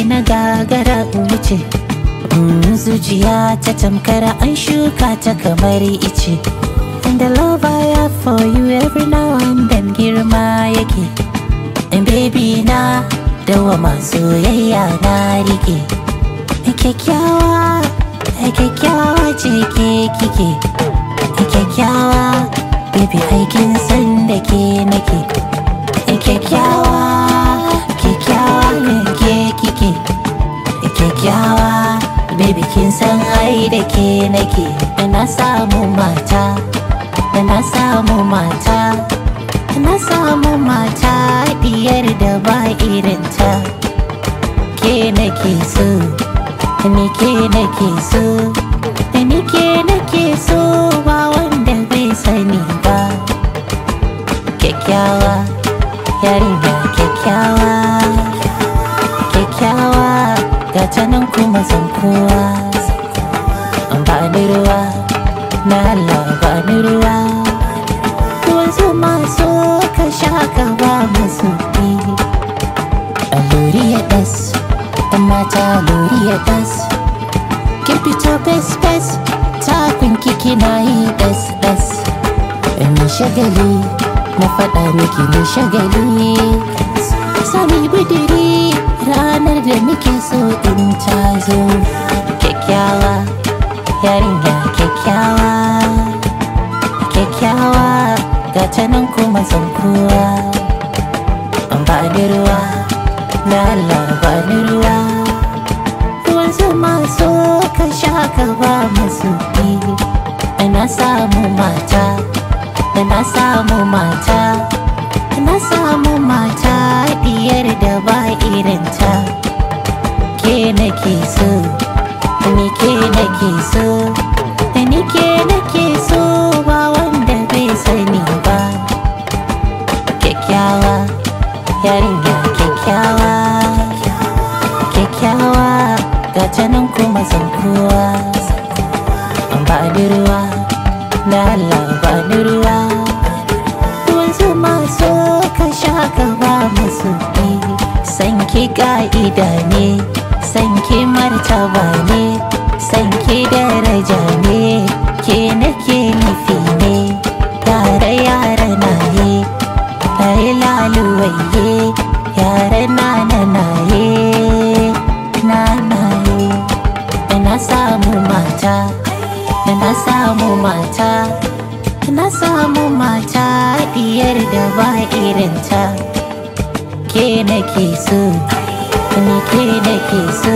ki na gagara in wuce Mm, zuciya ta tamkara an shuka ta kamar ice And the love I have for you every now and then girma yake And baby na dawa masu soyayya na rike Kyakkyawa, kyakkyawa ce ke kike Kyakkyawa, baby aikin san da ke nake Kyakkyawa, kyakkyawa ne ke kike Kyakkyawa, baby kin san ai da ke nake Na samu mata, na samu mata Na samu mata diyar da ba irinta Ke nake so, ni ke nake so Ni ke nake so ba wanda bai sani ba Kyakkyawa, yarinya kyakkyawa Kyakkyawa, ga ta nan kuma zan kowa Ba ni ruwa, na Allah ba ni ruwa Ruwan zuma so ka sha ka ba musu Alluri ya ɗas, ɗan mata alluri ya ɗas Kin fito bes bes, takun kiki na yi ɗas ɗas Ni shagali, na faɗa miki ni shagali Sami budiri, ranar da muke so in ta zo Kyakkyawa, yarinya kyakkyawa Kyakkyawa, ga ta nan kuma zan kowa Ba ni ruwa, na Allah ba ni ruwa Ruwan zuma so ka sha ka ba masu Na samu mata, na samu mata Na samu mata diyar da ba irinta Ke nake so, ni ke nake so Ni ke nake so ba wanda bai sani ba Kyakkyawa, yarinya kyakkyawa Kyakkyawa, ga ta nan kuma zan kowa Ba ni ruwa, na Allah ba ni ruwa Ruwan zuma so ka sha ka ba musu Sanki ka'ida ne, sanki martaba ne Sanki daraja ne, ke nake nufi ne Yare yare na ye, layi laluwaye Yare na na na ye, na na ye Na samu mata, na samu mata Na samu mata diyar da ba irinta Ke nake so, ni ke nake so